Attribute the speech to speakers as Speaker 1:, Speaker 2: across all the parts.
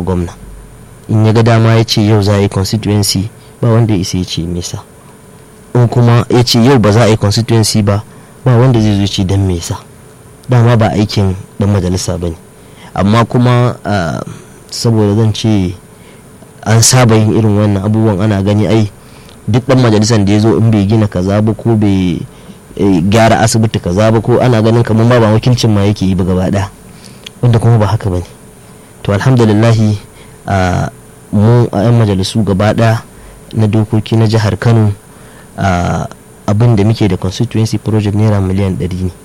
Speaker 1: wa gwamna in ya ga dama ya ce yau za a yi constituency ba wanda ya isa ya ce mesa in kuma ya ce yau ba za a yi constituency ba ba wanda zai zo ce don mesa dama ba aikin dan majalisa ba ne amma kuma saboda zan ce an saba yin irin wannan abubuwan ana gani ai duk dan majalisan da ya zo in bai gina kaza ba ko bai gyara asibiti kaza ba ko ana ganin kamar ma ba wakilcin ma yake yi ba gaba daya wanda kuma ba haka bane to alhamdulillahi a mu a yan majalisu gaba daya na dokoki na jihar kano abin da muke da constituency project naira miliyan 100 ne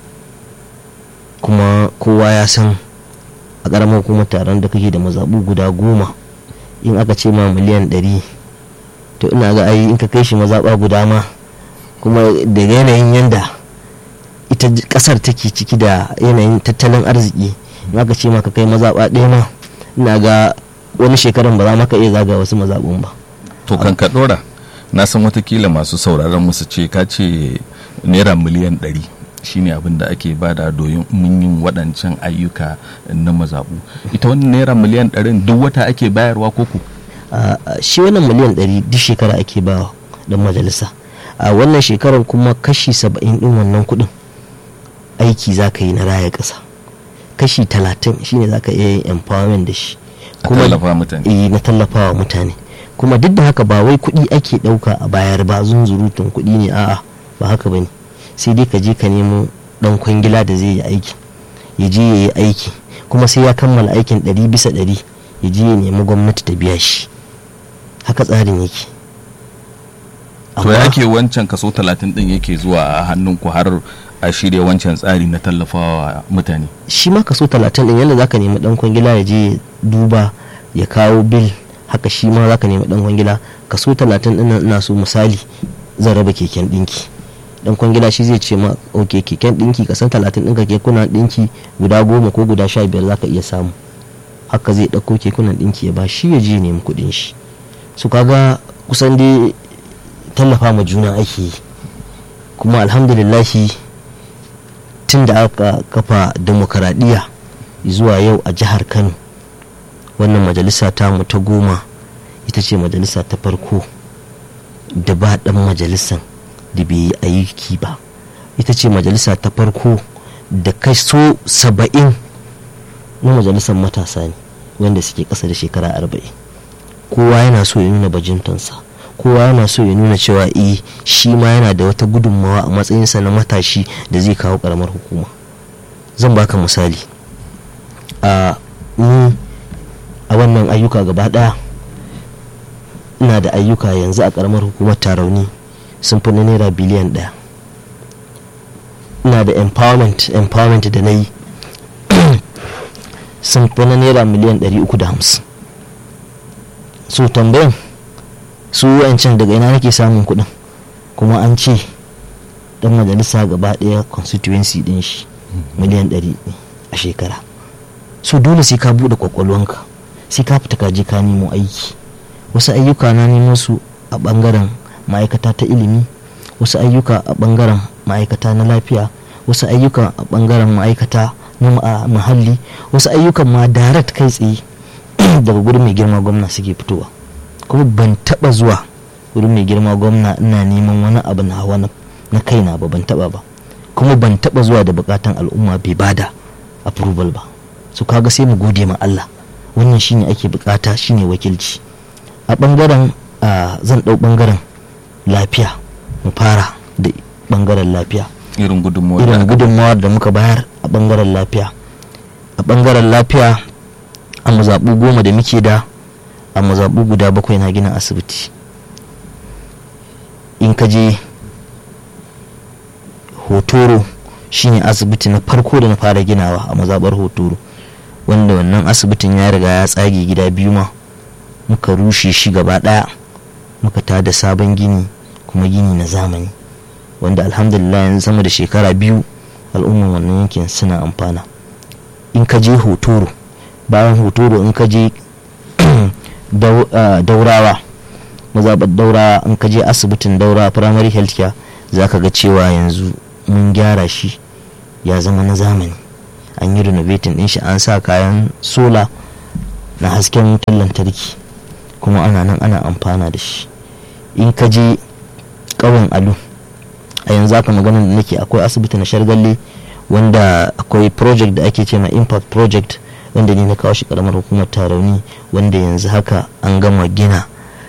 Speaker 1: kuma kowa ya san a ƙaramar hukumar taron da kake da mazaɓu guda goma in aka ce ma miliyan 100 to ina ga ai in ka kai shi mazaɓa guda ma kuma da yanayin yanda ita ƙasar take ciki da yanayin tattalin arziki in aka ce maka kai mazaɓa ɗaya ma ina ga wani shekaran ba za maka iya zaga wasu mazaɓun ba
Speaker 2: to kan ka ɗora na san watakila masu sauraron musu ce ka ce naira miliyan ɗari shine abin da ake bada domin yin waɗancan ayyuka na mazaɓu ita wannan naira miliyan ɗarin duk wata ake bayarwa koko
Speaker 1: shi wannan miliyan ɗari duk shekara ake ba dan majalisa a wannan shekarar kuma kashi saba'in ɗin wannan kuɗin aiki za ka yi na raya ƙasa kashi talatin shine za ka iya yin empowerment da shi
Speaker 2: kuma na
Speaker 1: tallafawa mutane kuma duk da haka ba wai kuɗi ake ɗauka a bayar ba zunzurutun kuɗi ne a'a ba haka ba ne sai dai ka je ka nemo ɗan kwangila da zai yi aiki ya je ya yi aiki kuma sai ya kammala aikin ɗari bisa ɗari ya je ya nemi gwamnati ta biya shi haka tsarin yake
Speaker 2: to ya ke wancan kaso talatin ɗin yake zuwa a hannunku har a shirya wancan tsari na tallafawa mutane
Speaker 1: shi ma kaso talatin ɗin yadda zaka nemi ɗan kwangila ya je duba ya kawo bil haka shi ma zaka nemi ɗan kwangila kaso talatin ɗin ina so misali zan raba keken ɗinki dan kwangila shi zai ce ma ok keken ɗinki kasan talatin ɗinka kekunan ɗinki guda goma ko guda sha biyar zaka iya samu haka zai ɗauko kekunan ɗinki ya ba shi ya je nemi kuɗin shi su kaga kusan dai tallafa ma juna ake yi kuma alhamdulillahi tun da aka kafa demokaradiyya zuwa yau a jihar kano wannan majalisa ta mu ta goma ita ce majalisa ta farko da ba ɗan majalisan da bai yi aiki ba ita ce majalisa ta farko da kaso saba'in na majalisar matasa ne wanda suke ƙasa da shekara arba'in kowa yana so ya nuna bajintansa kowa yana so ya nuna cewa eh shi ma yana da wata gudunmawa a matsayinsa na matashi da zai kawo karamar hukuma zan baka misali a ni a wannan ayyuka gaba daya ina da ayyuka yanzu a karamar hukumar tarauni sun fi na naira biliyan daya ina da empowerment empowerment da na yi sun fi na naira miliyan 350 so tambayan su wancan daga ina nake samun kuɗin kuma an ce dan majalisa gaba ɗaya constituency ɗin shi miliyan 100 a shekara so dole sai ka buɗe kwakwalwanka sai ka fita ka je ka nemo aiki wasu ayyuka na nemo su a ɓangaren ma'aikata ta ilimi wasu ayyuka a ɓangaren ma'aikata na lafiya wasu ayyuka a ɓangaren ma'aikata na muhalli wasu ayyukan ma direct kai tsaye daga gudun mai girma gwamna suke fitowa kuma ban taba zuwa wurin mai girma gwamna ina neman wani abu na hawa na kaina ba ban taba ba kuma ban taba zuwa da bukatan al'umma bai bada approval ba su kaga sai mu gode ma Allah wannan shine ake bukata shine wakilci a bangaren zan dau bangaren lafiya mu fara da bangaren lafiya
Speaker 2: irin
Speaker 1: gudunmawar da muka bayar a bangaren lafiya a bangaren lafiya a mazaɓu goma da muke da a mazaɓu guda bakwai na gina asibiti in ka je hotoro shine asibiti na farko da na fara ginawa a mazaɓar hotoro wanda wannan asibitin ya riga ya tsage gida biyu ma muka rushe shi gaba ɗaya muka tada sabon gini kuma gini na zamani wanda alhamdulillah yanzu sama da shekara biyu al'umman wannan yankin suna amfana in ka je hotoro bayan hotoro in ka je daurawa mazaɓar daurawa in ka je asibitin daurawa primary health care za ka ga cewa yanzu mun gyara shi ya zama na zamani an yi renovating din shi an sa kayan sola na hasken wutar lantarki kuma ana nan ana amfana da shi in ka je ƙauyen alu a yanzu haka maganar da nake akwai asibiti na shargalle wanda akwai project da ake ce ma impact project wanda ne na kawo shi karamar hukumar tarauni wanda yanzu haka an gama gina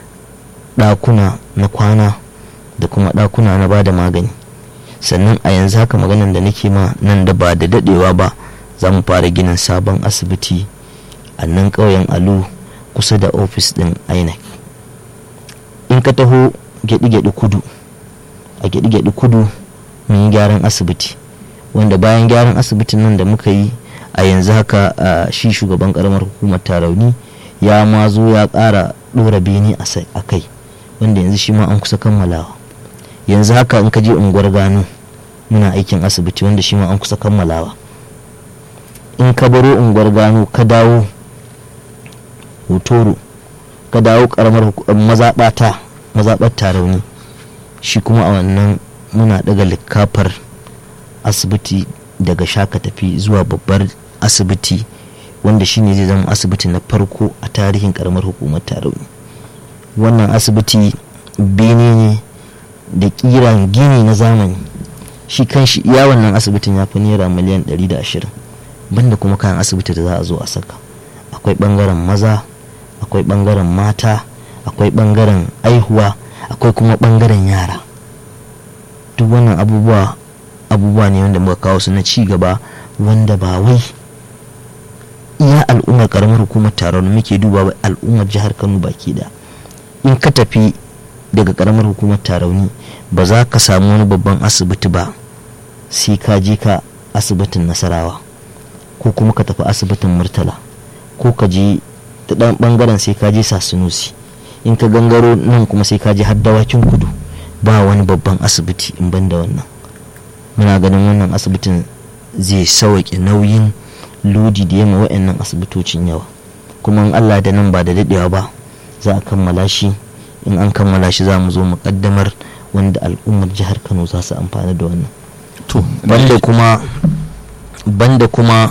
Speaker 1: ɗakuna na kwana da kuma ɗakuna na bada magani sannan a yanzu haka maganan da nake ma nan da ba da dadewa ba za mu fara ginin sabon asibiti a nan ƙauyen alu kusa da ofis ɗin inec in ka taho gyaɗi-gyaɗi kudu a gyaɗi-gyaɗi kudu mun yi gyaran asibiti wanda bayan gyaran asibitin nan da muka yi a yanzu haka shi shugaban karamar hukumar tarauni ya ma zo ya ƙara ɗora bene a kai wanda yanzu shi ma an kusa kammalawa yanzu haka in ka je unguwar gano muna aikin asibiti wanda shi ma an kusa kammalawa in ka baro unguwar gano ka dawo hotoro ka dawo karamar mazaɓata mazaɓar tarauni shi kuma a wannan muna daga likafar asibiti daga shaka tafi zuwa babbar asibiti wanda shine zai zama asibiti na farko a tarihin karamar hukumar tarauni wannan asibiti bene ne da kiran gini na zamani shi kan shi iya wannan asibitin ya fi naira miliyan 120 banda kuma kayan asibiti da za a zo a saka akwai bangaren maza akwai bangaren mata akwai bangaren aihuwa akwai kuma bangaren yara duk wannan abubuwa abubuwa ne wanda muka kawo su na ci gaba wanda ba wai iya al'ummar karamar hukumar taron muke duba ba al'ummar jihar kano baki da in ka tafi daga karamar hukumar tarauni ba za ka samu wani babban asibiti ba sai ka je ka asibitin nasarawa ko kuma ka tafi asibitin murtala ko ka je ta dan bangaren sai ka je sasunusi in ka gangaro nan kuma sai ka je har dawakin kudu ba wani babban asibiti in ban da wannan muna ganin wannan asibitin zai sauƙi nauyin lodi da yamma wa'annan asibitocin yawa kuma in allah da nan ba da daɗewa ba za a kammala shi in an kammala shi za mu zo mu kaddamar wanda al'ummar jihar kano za su amfana da wannan
Speaker 2: to
Speaker 1: banda kuma banda kuma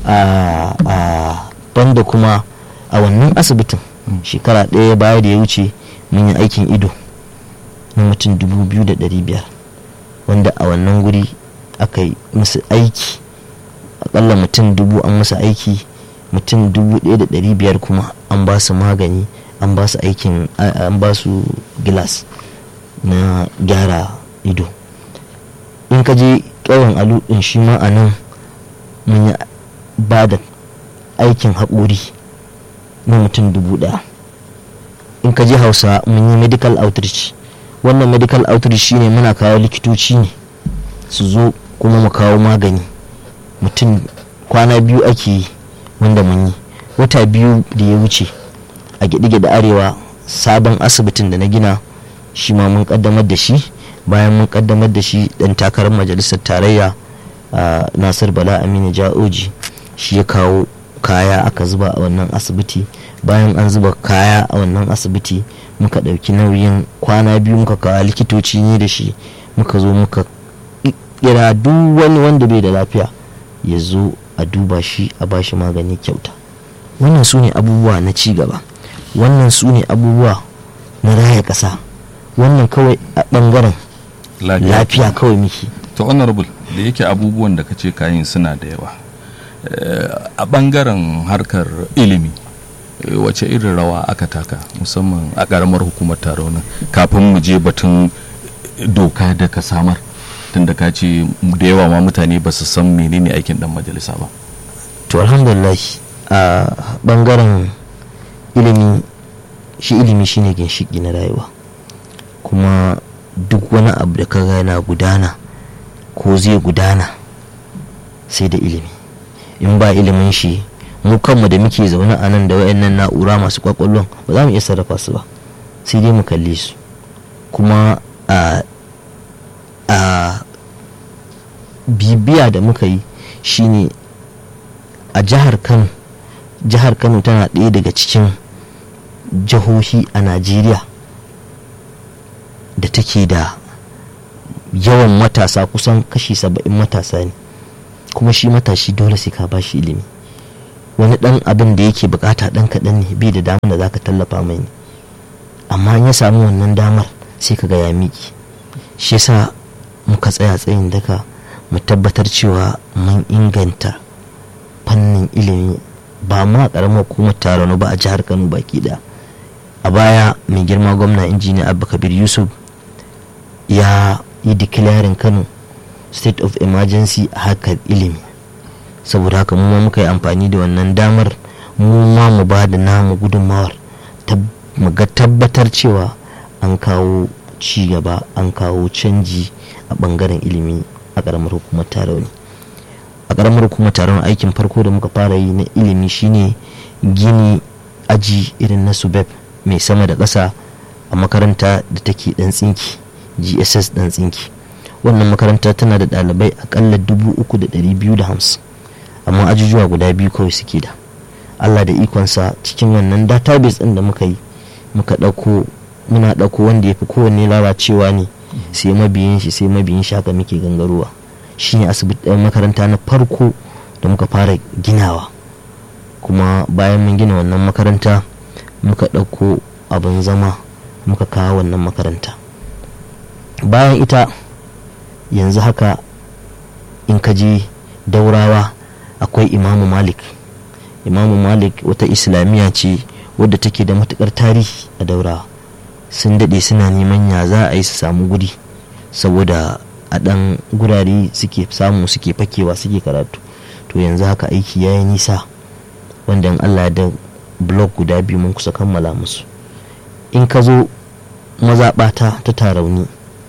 Speaker 1: a banda kuma a wannan asibitin shekara ɗaya baya da ya wuce mun yi aikin ido na mutum dubu biyu da ɗari biyar wanda a wannan guri aka yi musu aiki akalla mutum dubu an musu aiki mutum dubu ɗaya da ɗari biyar kuma an ba su magani an ba su aikin an ba su gilas na gyara ido in ka je ƙauyen alu ɗin shi ma a nan mun yi ba da aikin haƙori na mutum dubu ɗaya in ka je hausa mun yi medical outreach wannan medical outreach shine muna kawo likitoci ne su zo kuma mu kawo magani mutum kwana biyu ake yi wanda mun yi wata biyu da ya wuce a gyaɗe-gyaɗe arewa sabon asibitin da na gina shi ma mun kaddamar da shi bayan mun kaddamar da shi dan takarar majalisar tarayya nasir bala aminu ja'oji shi ya kawo kaya aka zuba a wannan asibiti bayan an zuba kaya a wannan asibiti muka ɗauki nauyin kwana biyu muka kawo likitoci ne da shi muka zo muka kira duk wani wanda bai da lafiya ya zo a duba shi a bashi magani kyauta wannan su ne abubuwa na ci gaba wannan su ne abubuwa na raya ƙasa wannan kawai a ɓangaren lafiya kawai miki
Speaker 2: to honorable da yake abubuwan da kace kayan suna da yawa a ɓangaren harkar ilimi wace irin rawa aka taka musamman a ƙaramar hukumar taronin kafin mu je batun doka da ka samar tunda ka ce da yawa ma mutane ba su san menene aikin dan majalisa ba
Speaker 1: to alhamdulillah a bangaren ilimi shi ilimi shine ginshiki na rayuwa kuma duk wani abu da kaga yana gudana ko zai gudana sai da ilimi in ba ilimin shi mu kanmu da muke zaune a nan da wayannan na'ura masu kwakwallon ba za mu iya sarrafa su ba sai dai mu kalle su kuma a a bibiya da muka yi shine a jihar kano jihar kano tana ɗaya daga cikin jihohi a najeriya da take da yawan matasa kusan kashi saba'in matasa ne kuma shi matashi dole sai ka bashi ilimi wani dan abin da yake bukata dan kaɗan ne bai da damar da zaka tallafa mai ne amma in ya samu wannan damar sai ka ga ya miki shi yasa muka tsaya tsayin daka mu tabbatar cewa mun inganta fannin ilimi ba ma karamar hukumar taron ba a jihar kano baki da a baya mai girma gwamna injiniya abba kabir yusuf ya yi declaring kano state of emergency a harkar ilimi saboda haka mu ma muka yi amfani da wannan damar mu ma mu ba da namu gudunmawar mu ga tabbatar cewa an kawo ci gaba an kawo canji a bangaren ilimi a karamar hukumar tarauni a karamar hukumar taron aikin farko da muka fara yi na ilimi shine gini aji irin na subeb mai sama da ƙasa a makaranta da take dan tsinki gss dan tsinki wannan makaranta tana da ɗalibai akalla dubu uku da ɗari biyu da hamsin amma ajujuwa guda biyu kawai suke da allah da ikonsa cikin wannan database ɗin da muka yi muka ɗauko muna ɗauko wanda ya fi kowanne lalacewa ne sai mabiyin shi sai mabiyin shi haka muke gangarowa shine asibiti makaranta na farko da muka fara ginawa kuma bayan mun gina wannan makaranta muka ɗauko abin zama muka kawo wannan makaranta bayan ita yanzu haka in ka je daurawa akwai imamu malik imamu malik wata islamiyya ce wadda take da matukar tarihi a daurawa sun daɗe suna neman ya za a yi su samu guri saboda a ɗan gurare suke samu suke fakewa suke karatu to yanzu haka aiki ya yi nisa wanda in allah da blog guda biyu mun kusa kammala musu in ka zo mazaɓata ta tarauni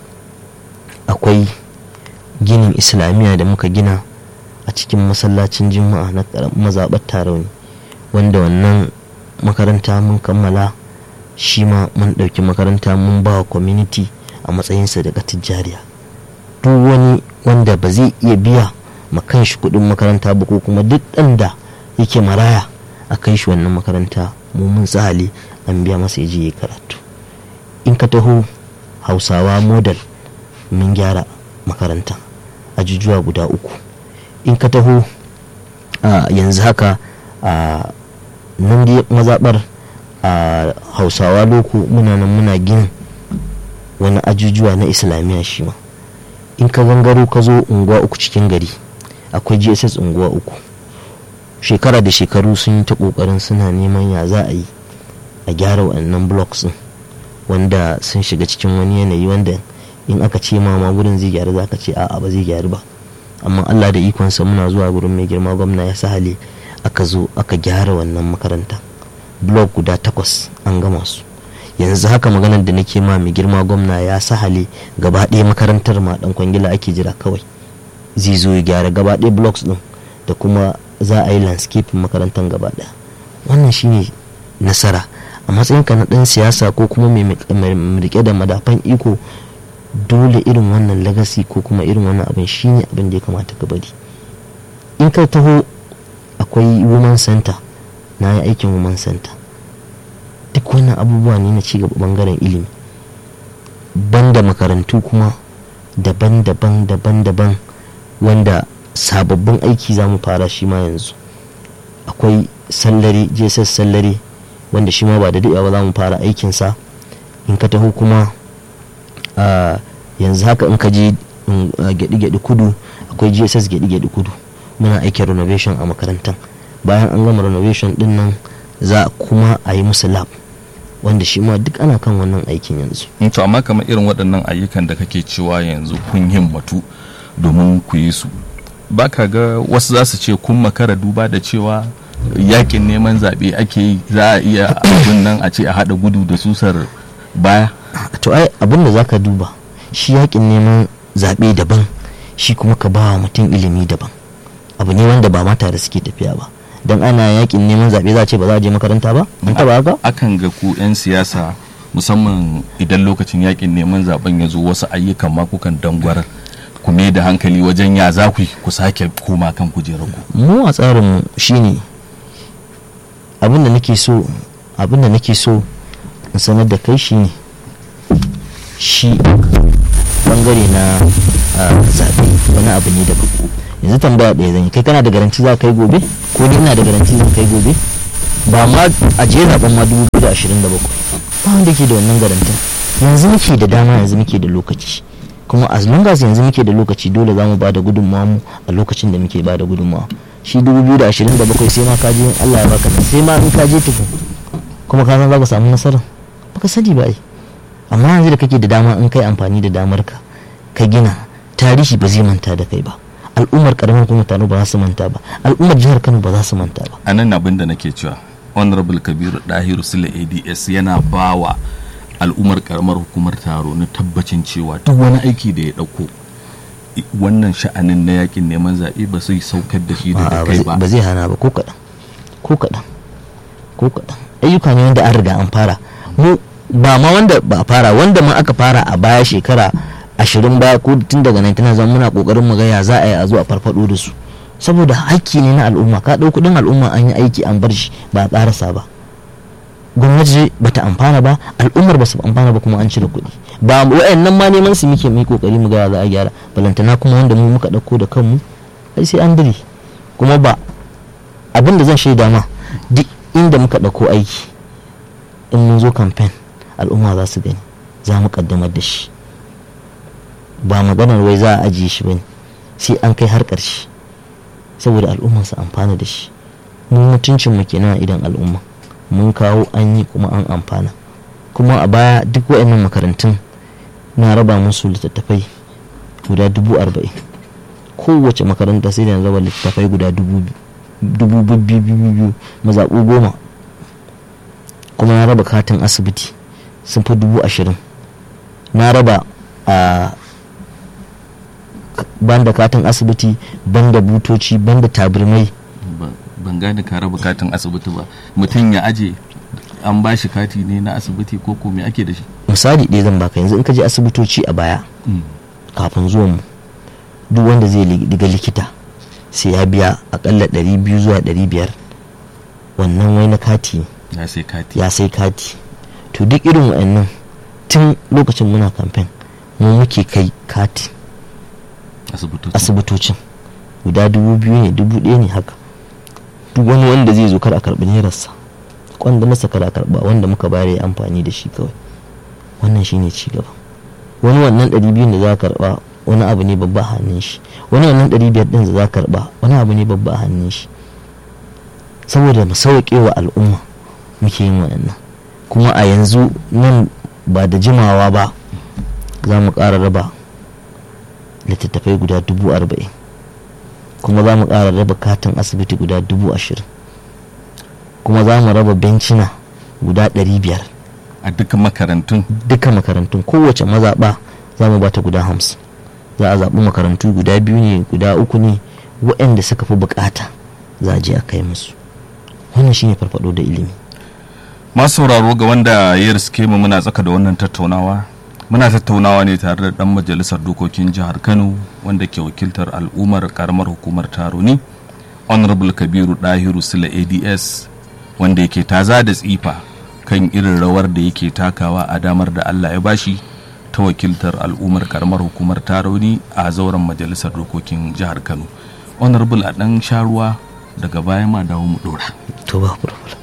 Speaker 1: akwai ginin islamiyya da muka gina a cikin masallacin juma'a na mazaɓar tarauni wanda wannan makaranta mun kammala shi ma mun ɗauki makaranta mun ba wa community a matsayinsa da jariya duk wani wanda ba zai iya biya ma kanshi kuɗin makaranta ba ko kuma duk ɗan da yake maraya a kai shi wannan makaranta mu mun tsali an biya masa ya je ya karatu in ka taho hausawa model mun gyara makaranta ajujuwa guda uku in ka taho yanzu haka a nan dai mazaɓar a hausawa loko muna nan muna ginin wani ajujuwa na islamiyya shi ma in ka gangaro ka zo unguwa uku cikin gari akwai gss unguwa uku shekara da shekaru sun yi ta kokarin suna neman ya za a yi a gyara wannan blocks din wanda sun shiga cikin wani yanayi wanda in aka ce ma ma gurin zai gyaru za ka ce a'a ba zai gyaru ba amma allah da ikonsa muna zuwa gurin mai girma gwamna ya sahale aka zo aka gyara wannan makaranta blok guda takwas an gama su yanzu haka maganar da nake ma mai girma gwamna ya sahale gaba ɗaya makarantar ma dan kwangila ake jira kawai zai zo ya gyara gaba ɗaya blocks din da kuma za a yi landscape makarantar gaba ɗaya wannan shine nasara a matsayinka na ɗan siyasa ko kuma mai rike da madafan iko dole irin wannan legacy ko kuma irin wannan abin shine abin da ya kamata ka bari in ka taho akwai woman center na yi aikin woman center duk wannan abubuwa ne na cigaba bangaren ilimi banda makarantu kuma daban-daban daban-daban wanda sababbin aiki za mu fara shi ma yanzu akwai sallari jss sallari wanda shi ma ba da daɗewa ba za mu fara aikinsa in ka taho kuma yanzu haka in ka je gyaɗi-gyaɗi kudu akwai gss gyaɗi-gyaɗi kudu muna aikin renovation a makarantar bayan an gama renovation din nan za kuma a yi musu lab wanda shi ma duk ana kan wannan aikin yanzu
Speaker 2: to amma kamar irin waɗannan ayyukan da kake cewa yanzu kun himmatu domin ku yi su baka ga wasu za su ce kun makara duba da cewa yakin neman zaɓe ake yi za a iya abin nan a ce a haɗa gudu da susar baya
Speaker 1: to ai abin da zaka duba shi yakin neman zaɓe daban shi kuma ka ba mutum ilimi daban abu ne wanda ba ma tare suke tafiya ba don ana yakin neman zaɓe za a ce ba za a je makaranta ba an taba haka
Speaker 2: akan ga ku 'yan siyasa musamman idan lokacin yakin neman zaben ya zo wasu ayyukan ma kukan dangwar ku mai da hankali wajen ya za ku ku sake koma kan kujerar ku
Speaker 1: mu a tsarin mu shine abin da nake so abin da nake so in sanar da kai shine shi bangare na zaɓe wani abu ne daban yanzu tambaya ɗaya zan yi kai kana da garanti za ka kai gobe ko ni ina da garanti zan kai gobe ba ma a je zaben ma 2027 ba wanda ke da wannan garantin yanzu muke da dama yanzu muke da lokaci kuma as long as yanzu muke da lokaci dole za mu ba da gudunmawa mu a lokacin da muke ba da gudunmawa shi 2027 sai ma ka je Allah ya baka nan sai ma in ka je tukun kuma ka san za ka samu nasara baka sani ba ai amma yanzu da kake da dama in kai amfani da damar ka ka gina tarihi ba zai manta da kai ba al'ummar karamin kuma tano ba za su manta ba al'ummar jihar Kano ba za su manta ba
Speaker 2: a nan abin da nake cewa honorable kabiru dahiru sule ads yana bawa al'ummar karamar hukumar taro na tabbacin cewa duk wani aiki da ya dauko wannan sha'anin na yakin neman zaɓe ba sai saukar da shi da kai ba
Speaker 1: ba zai hana ba ko kaɗan ko kaɗan ko kaɗan ayyuka ne wanda an riga an fara mu ba ma wanda ba a fara wanda ma aka fara a baya shekara ashirin baya ko tun daga nan tana zama muna kokarin mu ga ya za a yi a zo a farfado da su saboda hakki ne na al'umma ka ɗau kuɗin al'umma an yi aiki an bar shi ba a ƙarasa ba gwamnati ba ta amfana ba al'ummar ba su amfana ba kuma an cire kuɗi ba wa'annan ma neman su muke mai kokari mu ga za a gyara balantana kuma wanda mu muka ɗauko da kanmu ai sai an dire kuma ba abin da zan shaida ma duk inda muka ɗauko aiki in mun zo kamfen al'umma za su gani za mu kaddamar da shi ba maganar wai za a ajiye shi bane sai an kai har ƙarshe saboda al'umma su amfana da shi mu mutuncin mu kenan idan al'umma mun kawo an yi kuma an amfana kuma a baya duk waɗannan makarantun na raba musu littattafai guda dubu arba'in kowace makaranta sai da na raba littattafai guda dubu biyu mazaɓu goma kuma na raba katin asibiti sun fi dubu ashirin na raba a banda katin asibiti banda butoci banda tabirmai
Speaker 2: ban gane ka raba katin asibiti ba mutum ya aje an ba shi kati ne na asibiti ko ko me ake da shi
Speaker 1: misali ɗaya zan baka yanzu in ka je asibitoci a baya kafin zuwan mu duk wanda zai diga likita sai ya biya akalla 200 zuwa 500 wannan wai na kati
Speaker 2: ya sai kati
Speaker 1: ya sai kati to duk irin wa'annan tun lokacin muna kamfen mu muke kai kati asibitocin guda dubu biyu ne dubu ɗaya ne haka duk wani wanda zai zo kar a karɓi nerarsa kwanda masa kar a karɓa wanda muka bayar ya amfani da shi kawai wannan shine ci gaba wani wannan ɗari biyun da za ka karɓa wani abu ne babba a hannun shi wani wannan ɗari biyar ɗin da za ka karɓa wani abu ne babba a hannun shi saboda mu sauƙe wa al'umma muke yin waɗannan kuma a yanzu nan ba da jimawa ba za mu ƙara raba littattafai guda dubu arba'in kuma za mu ƙara raba katin asibiti guda dubu ashirin kuma za mu raba bencina guda ɗari biyar
Speaker 2: a duka makarantun
Speaker 1: duka makarantun kowace mazaɓa za mu bata guda hamsin za a zaɓi makarantu guda biyu ne guda uku ne waɗanda suka fi buƙata za a je a kai musu wannan shine farfado da ilimi
Speaker 2: masu sauraro ga wanda ya riske mu muna tsaka da wannan tattaunawa muna tattaunawa ne tare da dan majalisar dokokin jihar kano wanda ke wakiltar al'ummar karamar hukumar taroni honorable kabiru dahiru sila ads wanda yake taza da tsifa kan irin rawar da yake takawa a damar da allah ya bashi ta wakiltar al'ummar karamar hukumar taroni a zauren majalisar dokokin jihar kano honorable a dan sharuwa daga baya ma dawo mu dora
Speaker 1: to ba